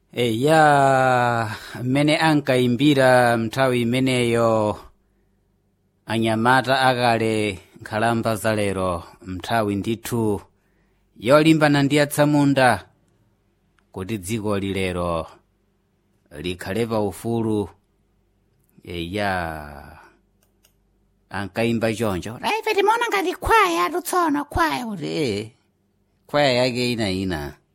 eya mmene ankaimbira nthawi imeneyo anyamata akale nkhalamba zalero nthawi ndithu yolimbana ndi atsamunda kuti dziko lilero likhale paufulu eya ankayimba choncho ife timaona ngati khwaya tsono khwaya kuti ee khwaya yake ina ina